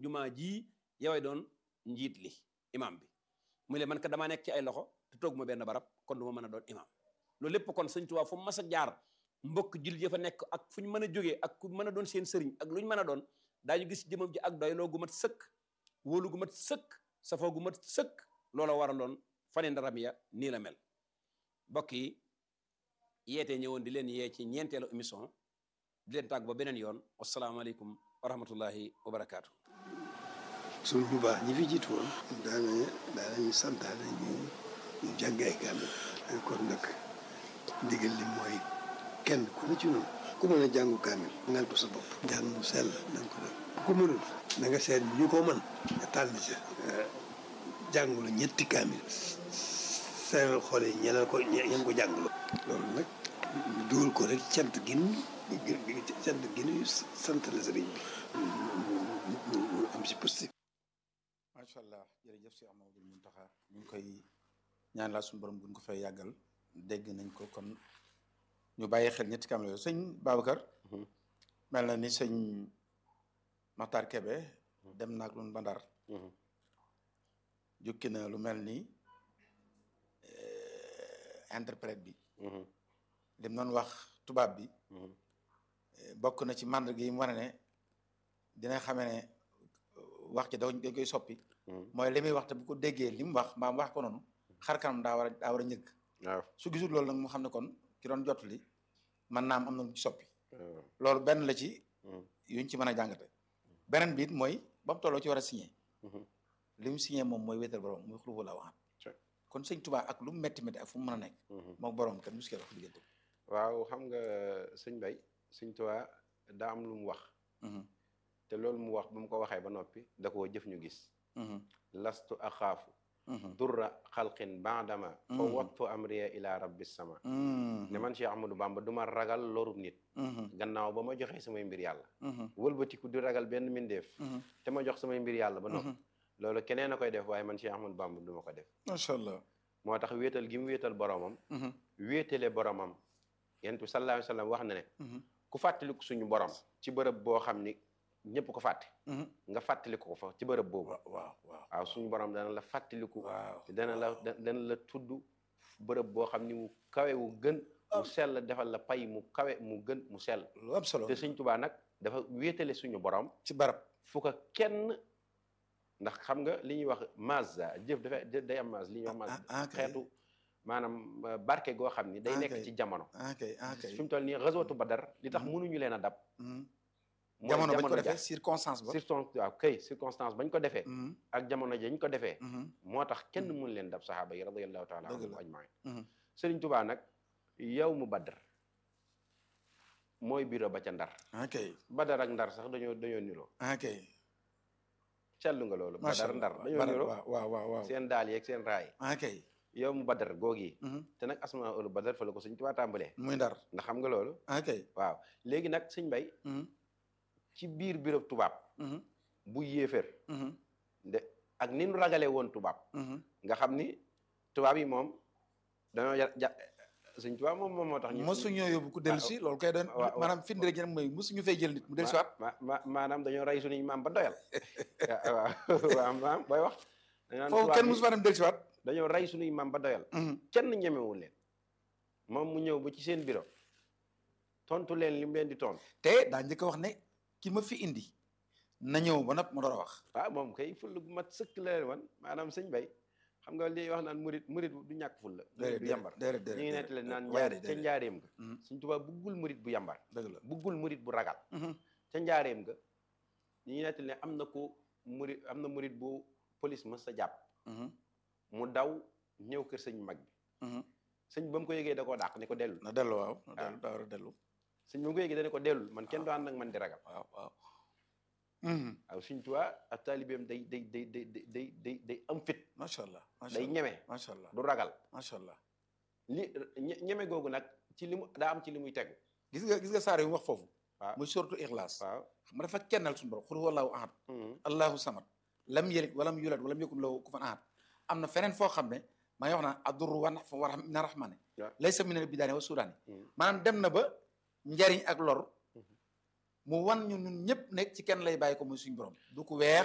jumaa jii yoway doon njiit li imam bi mu le man ka damaa nekk ci ay loxo te toog ma benn barab kon du ma mën a doon imam loolu lépp kon sëñ Tuubaa fu mu mas a jaar mbokk jullit ya fa nekk ak fu ñu mën a jógee ak ku mën a doon seen sëriñ ak lu ñu mën a doon daañu gis jëmam ji ak doyloo gu mat sëkk wóolu gu mat sëkk safoo gu mat sëkk loola waraloon fane ndaram ya nii la mel mbokk yi yeete ñëwoon di leen yee ci ñeenteelu émission di leen tàgg ba beneen yoon wasalaamaaleykum wa rahmatullahi wa barakaatu. suñ bu baax ñi fi jiitu woon daana daanañu santaane ñu ñu jàng ay kaamil kon nag ndigal li mooy kenn ku ne ci noonu ku mën a jàngu kaamil ngal ko sa bopp jàng mu sell nañ ko def ku mënul na nga seet ñu ko mën nga tànn ca jàngulu ñetti kaamil seeral xool yi ñeneen ko ñeen ko jàngulu loolu nag ñu dugal ko rek cant gin cant gin sant la sëriñ bi mu am si positif macha allah jërëjëf si Amadou Muntaxa ñu ngi koy ñaan laa suñu borom buñ ko fay yàggal dégg nañ ko kon ñu bàyyi xel ñetti kaamil yooyu sëñ Babacar mel na ni sëñ Maxtaar Kebe dem naag lun ba Ndar jukki na lu mel ni interprète bi lim noonu wax tubaab bi bokk na ci màndarga yi mu wane ne dina xamee ne wax ci dañ koy soppi mooy li muy wax te bu ko déggee li mu wax mbaa mu wax ko noonu xar kanam daa war a daa war a ñëgg waaw su gisul loolu nag mu xam ne kon ki doon jottali man naam am na lu ci soppi loolu benn la ci yuñ ci mën a jàngate beneen bi it mooy ba mu tolloo ci war a signé li mu signé moom mooy wéetal borom muy xulufu la waxaat kon sëñ Tuubaa ak lu mu métti métti ak fu mu mën a nekk moom borom kenn muskil wax diggante waaw xam nga sëñ Bay sëñ Tuubaa daa am lu mu wax te loolu mu wax bu mu ko waxee ba noppi da koo jëf ñu gis lastu axaafu durra xalqin baadama fa wattu amriya ila rabbi sama ne man Cheikh Ahmadou Bamba du ma ragal lorub nit gannaaw ba ma joxee samay mbir yàlla wëlbatiku di ragal benn mbindeef te ma jox samay mbir yàlla ba noppi loolu keneen a koy def waaye man Cheikh Ahmadou Bamba du ma ko def macha allah moo tax wéetal gi mu wéetal boromam wéetale boromam yent bi sallallahu alayhi wa sallam wax na ne ku fàttaliku suñu borom ci bërëb boo xam ni ñëpp ko fàtte nga fàttaliku ko fa ci bërëb boobu waaw waaw waaw suñu borom dana la fàttaliku waaw dana la dana la tudd bërëb boo xam ni mu kawe wu gën mu sell defal la pay mu kawe mu gën mu sell lu am solo te Sëñ Tuubaa nag dafa wéetale suñu borom ci barab fu ko kenn ndax xam nga li ñuy wax mazza jëf dafa day am maz li ñuy wax maz xeetu maanaam barke goo xam ni day nekk ci jamono ok ok fi mu toll nii réseautu Badar li tax mënuñu leen a dab mooy jamono bañ ko ja defee circonstance ba circonstance waaw kay circonstance bañ ko defee ak jamono jañ ko defee moo tax kenn mënu leen dab saxaaba yi radiyallahu taala Dëgg anhum la. ajmain Sëriñ Tubaa nag yow mu Badar mooy bureau ba ca Ndar ok Badar ak Ndar sax dañoo dañoo niroo ok seetlu nga loolu macha Badar Ndar allah dañoo Badar, niroo waaw waaw waaw waaw seen daal yeeg seen raay ok yow mu Badar googi Mhm. te nag asma ulu Badar fa la ko Sëriñ Tubaa tàmbalee muy ndar ndax xam nga loolu ok waaw léegi nag sëñ Bay Mhm. ci biir bureau tubaab Mhm. bu yéeféer Mhm. de ak ni nu ragalee woon tubaab Mhm. nga xam ni tubaab yi moom dañoo ja ja sëñ tubaab moom moom moo tax ñu mosuñoo yóbbu ku dellu si loolu kay doon waaw, waaw. maanaam firnde rek mooy mosuñu fay jël nit mu dellu si waat ma ma maanaam dañoo rey suñuy maam ba doyal waaw waaw maam booy wax dañ naan foofu tubaab kenn yi mosu fa dem dellu si waat dañoo rey suñuy maam ba doyal kenn ñemewul leen moom mu ñëw ba ci seen bureau tontu leen li mu leen di tontu te daa njëkk a wax ne ki ma fi indi na ñëw ba nag ma door a wax waaw moom kay fulla gu mat sëkk la leen wan maanaam sëñ bay xam nga li wax naan murit murit du ñàkk fulla murit du yambar déedéet ñu ngi déedéet nettali naan waaye njaar de ca déedéet. njaareem ga Mhm. Sëñ Tuubaa buggul murit bu yambar dëgg la buggul murit bu ragal Mhm. ca njaareem ga ñu ngi nettali ne am na ko murit am na murit bu police ma sa jàpp Mhm. mu daw ñëw kër sëñ mag bi Mhm. sëñ ba mu ko yëgee da koo dàq ne ko dellu na dellu waaw na Ah. dellu daa war a dellu sëñ ba mu ko yëgee da ne ko dellul man kenn du ànd ak man di ragal waaw waaw Mhm. waaw Sëñ Tuubaa ak taalibeem day day day day day day day day am fit macha allah macha day allah ñeme macha allah du ragal macha allah li ñe- ñeme googu nag ci li mu daa am ci li muy tegu gis nga gis nga saar yu mu wax foofu waaw muy suratu ixlaas waaw xam nga dafa kennal suñu borom xul huwallahu ahad Mhm. allahu samad lam yalid walam yulad walam yakun lahu kufuwan ahad am na feneen foo xam ne maa ngi wax naan addurru wa nafu wa rahma- mina rahmani waaw. laysa min al bidaani wa sudaani Mhm. maanaam dem na ba njariñ ak lor mu wan ñu ñun ñëpp nekk ci kenn lay bàyyi ko muy suñu borom du ko weex